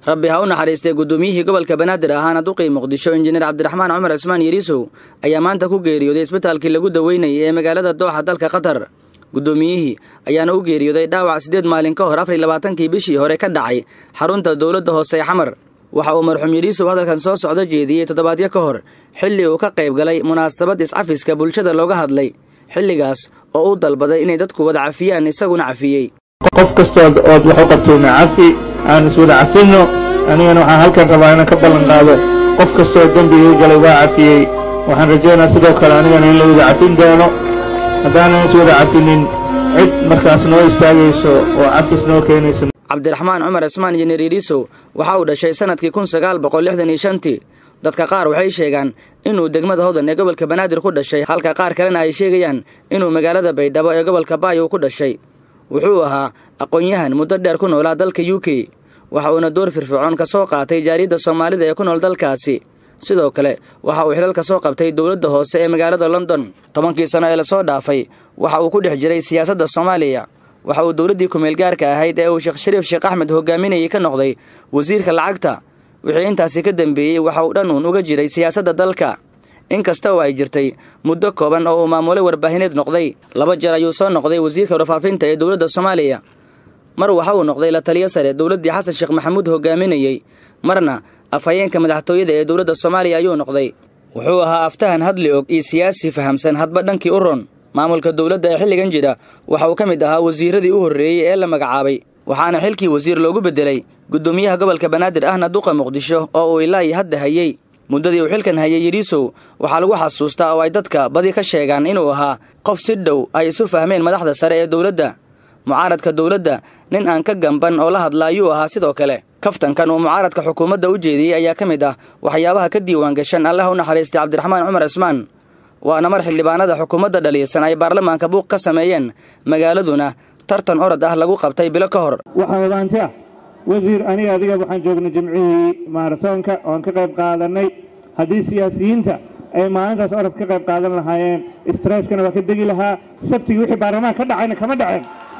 rabbi ha u naxariistay guddoomiyihii gobolka banaadir ahaana duqii muqdisho injineer cabdiraxmaan cumar cismaan yariisow ayaa maanta ku geeriyooday isbitaalkii lagu daweynayay ee magaalada dooxa dalka qatar guddoomiyihii ayaana u geeriyooday dhaawac siddeed maalin ka hor afar iyo labaatankii bishii hore ka dhacay xarunta dowladda hoose ee xamar waxa uu marxuum yariisow hadalkan soo socdo jeediyey toddobaadyo ka hor xilli uu ka qayb galay munaasabad iscafiska bulshada looga hadlay xilligaas oo uu dalbaday inay dadku wada cafiyaan isaguna cafiyey qof kastood ood wax u qabtayna cafi aan iswada cafinno anigana waxaan halkan rabaa inaan ka ballan qaado qof kastoo dembigii galay waa cafiyey waxaan rajaynaa sidoo kale anigana in la wada cafin doono haddaanan iswada cafinin cid markaas noo istaagayso oo cafis noo keenaysa cabdiraxmaan cumar cismaan injineer yariisow waxa uu dhashay sannadkii kun sagaal boqol lixdan iyo shantii dadka qaar waxay sheegaan inuu degmada hodan ee gobolka banaadir ku dhashay halka qaar kalena ay sheegayaan inuu magaalada baydhabo ee gobolka baay uu ku dhashay wuxuu ahaa aqoon-yahan muddo dheer ku noolaa dalka u k waxa uuna door firfircoon ka soo qaatay jaariyadda soomaalida ee ku nool dalkaasi sidoo kale waxa uu xilal ka soo qabtay dowladda hoose ee magaalada london tobankii sano ee lasoo dhaafay waxa uu ku dhex jiray siyaasadda soomaaliya waxa uu dowladdii kumeelgaarka ahayd ee uu sheekh shariif sheekh axmed hogaaminayay ka noqday wasiirka lacagta wixii intaasi ka dambeeyey waxa uu dhan uun uga jiray siyaasadda dalka inkasta oo ay jirtay muddo kooban oo uu maamulay warbaahineed noqday laba jeer ayuu soo noqday wasiirka warfaafinta ee dowladda soomaaliya mar waxa uu noqday la taliyo sare dowladdii xasan sheekh maxamuud hogaaminayey marna afhayeenka madaxtooyada ee dowladda soomaaliya ayuu noqday wuxuu ahaa aftahan hadli og iyo siyaasi fahamsan hadba dhankii u ron maamulka dowladda ee xilligan jira waxa uu ka mid ahaa wasiiradii u horreeyey ee la magacaabay waxaana xilkii wasiir loogu beddelay guddoomiyaha gobolka banaadir ahna duqa muqdisho oo uu ilaa iyo hadda hayey muddadii uu xilkan hayay yariisow waxaa lagu xasuustaa oo ay dadka badi ka sheegaan inuu ahaa qof si dhow ay isu fahmeen madaxda sare ee dowladda mucaaradka dowladda nin aan ka gamban oo la hadla ayuu ahaa sidoo kale kaftankan uu mucaaradka xukuumadda u jeediyey ayaa ka mid ah waxyaabaha ka diiwaan gashan allah u naxariistay cabdiraxmaan cumar cismaan waana mar xildhibaanada xukuumadda dhaliilsan ay baarlamaanka buuq ka sameeyeen magaaladuna tartan orod ah lagu qabtay bilo ka hor waxaa wadaanti ah wasiir aniga adiga waxaan joognay jimcihii maaratoonka oon ka qayb qaadanay haddii siyaasiyiinta ay maalintaas orod ka qayb qaadan lahaayeen stresskana waa ka degi lahaa sabtigii wixii baarlamaan ka dhacayna kama dhaceen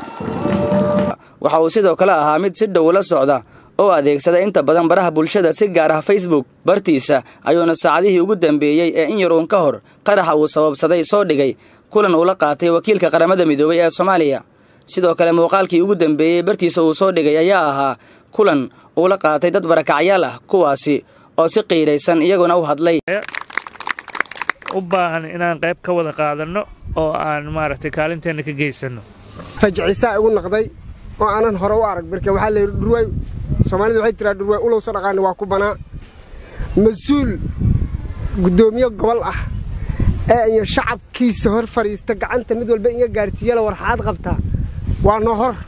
waxa uu sidoo kale ahaa mid si dhow la socda oo adeegsada inta badan baraha bulshada si gaar ah facebook bartiisa ayuuna saacadihii ugu dambeeyey ee in yar uun ka hor qaraxa uu sababsaday soo dhigay kulan uu la qaatay wakiilka qaramada midoobay ee soomaaliya sidoo kale muuqaalkii ugu dambeeyey bartiisa uu soo dhigay ayaa ahaa kulan uu la qaatay dad barakacyaal ah kuwaasi oo si qiiraysan iyaguna u hadlay u baahan inaan qayb ka wada qaadanno oo aan maaragtay kaalinteenna ka geysanno fajcisaa igu naqday oo aanan hore u arag marka waxaa la yidhi dhurwaay soomaalidu waxay tiraa dhurwaay ulowsa dhaqaani waa ku banaa mas-uul guddoomiye gobol ah ee iyo shacabkiisa hor fadhiista gacanta mid walba inga gaadhsiiyala warxaad qabtaa waa noo hor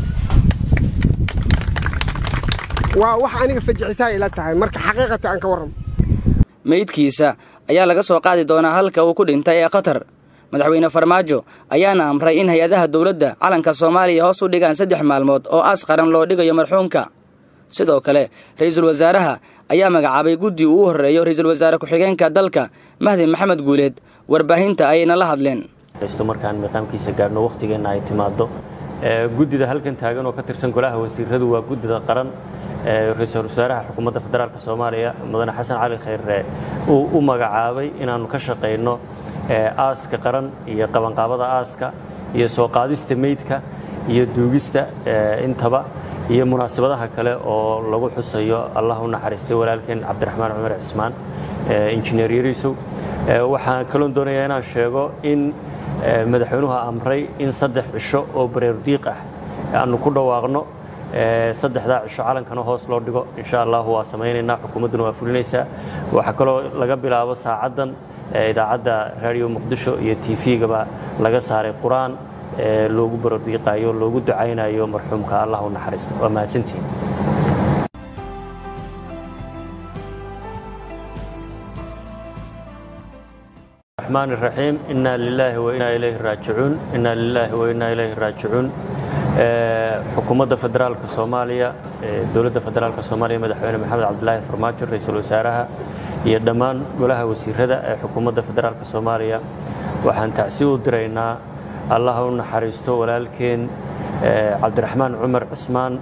waa wax aniga fajicisaa ila tahay marka xaqiiqata aan ka warramo meydkiisa ayaa laga soo qaadi doonaa halka uu ku dhintay ee qatar madaxweyne farmaajo ayaana amray in hay-adaha dowladda calanka soomaaliya hoos u dhigaan saddex maalmood oo aas qaran loo dhigayo marxuumka sidoo kale ra-iisul wasaaraha ayaa magacaabay guddi uu u horreeyo ra-iisul wasaare ku-xigeenka dalka mahdi maxamed guuleed warbaahinta ayayna la hadleen markaan miiqaamkiisa gaadhno wakhtigeenna ay timaado guddida halkan taagan oo ka tirsan golaha wasiiradu waa guddida qaran ra-iisul wasaaraha xukuumadda federaalk soomaaliya mudane xasan cali khayre uu u magacaabay inaannu ka shaqayno aaska qaran iyo qabanqaabada aaska iyo soo qaadista meydka iyo duugista intaba iyo munaasabadaha kale oo lagu xusayo allah u naxariistay walaalkeen cabdiraxmaan cumar cismaan injineer yariisow waxaan kaloon doonayaa inaan sheego in madaxweynuhu amray in saddex cisho oo bareerdiiq ah aanu ku dhawaaqno saddexdaa cisho calankana hoos loo dhigo insha allahu waa samaynaynaa xukuumadduna waa fulinaysaa waxaa kaloo laga bilaabo saacaddan idaacadda raadiyo muqdisho iyo tv-gaba laga saaray qur-aan loogu baroordiiqaayo loogu ducaynayo marxuumka allah u naxariisto waa mahadsantihiin الرحمن الرحيم إنا لله وإنا إليه راجعون إنا لله وإنا إليه راجعون xukuumadda federaalka soomaaliya dowladda federaalka soomaaliya madaxweyne maxamed cabdilaahi farmaajo ra-iisul wasaaraha iyo dhammaan golaha wasiirada ee xukuumadda federaalka soomaaliya waxaan tacsi u diraynaa allah u naxariisto walaalkeen cabdiraxmaan cumar cismaan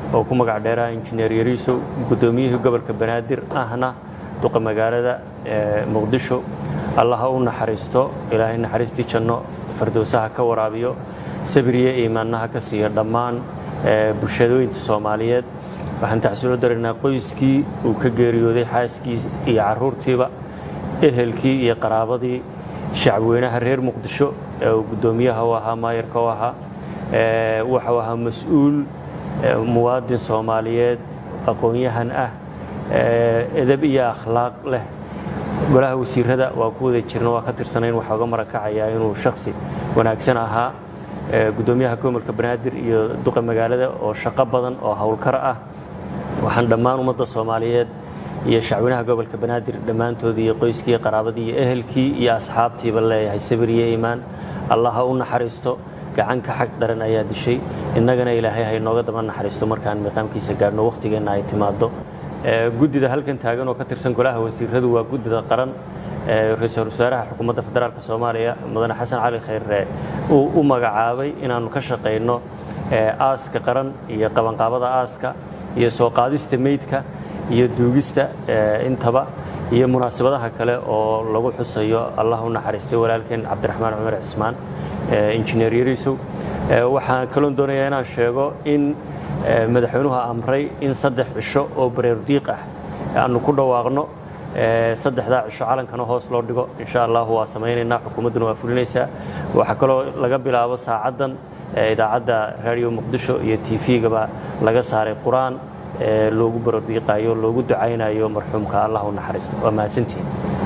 oo ku magac dheeraha injineer yariisow guddoomiyihii gobolka banaadir ahna duqa magaalada muqdisho allah ha u naxariisto ilaahay naxariistii janno fardowsaha ka waraabiyo sabriye iimaannaha ka siiyo dhammaan bulshadooyinta soomaaliyeed waxaan tacsiilo daraynaa qoyskii uu ka geeriyooday xaaskii iyo carruurtiiba ehelkii iyo qaraabadii shacabweynaha reer muqdisho ee uu guddoomiyaha u ahaa maayarka u ahaa waxuu ahaa mas-uul muwaadin soomaaliyeed aqoon-yahan ah edab iyo akhlaaq leh golaha wasiirada waa ku wada jirna waa ka tirsanayn waxaa uga marakacayaa inuu shaksi wanaagsan ahaa guddoomiyaha gobolka banaadir iyo duqa magaalada oo shaqo badan oo howlkar ah waxaan dhammaan ummadda soomaaliyeed iyo shacweynaha gobolka banaadir dhammaantoodii iyo qoyskii iyo qaraabadii iyo ehelkii iyo asxaabtiiba leeyahay sabir iyo iimaan allah ha u naxariisto gacanka xag daran ayaa dishay innagana ilaahay ha inooga daba naxariisto markaan miiqaamkiisa gaadhno wakhtigeenna ay timaado guddida halkan taagan oo ka tirsan golaha wasiiradu waa guddida qaran ra-iisul wasaaraha xukuumadda federaalk soomaaliya mudane xasan cali khayre uu u magacaabay inaannu ka shaqayno aaska qaran iyo qabanqaabada aaska iyo soo qaadista meydka iyo duugista intaba iyo munaasabadaha kale oo lagu xusayo allah u naxariistay walaalkeen cabdiraxmaan cumar cismaan injineer yariisow waxaan kaloon doonayaa inaan sheego in madaxweynuhu amray in saddex cisho oo bareerdiiq ah aanu ku dhawaaqno saddexdaa cisho calankana hoos loo dhigo insha allahu waa samaynaynaa xukuumadduna waa fulinaysaa waxaa kaloo laga bilaabo saacaddan idaacadda raadiyo muqdisho iyo t v-gaba laga saaray qur-aan loogu baroordiiqayo loogu ducaynayo marxuumka allah u naxariisto waa mahadsantihin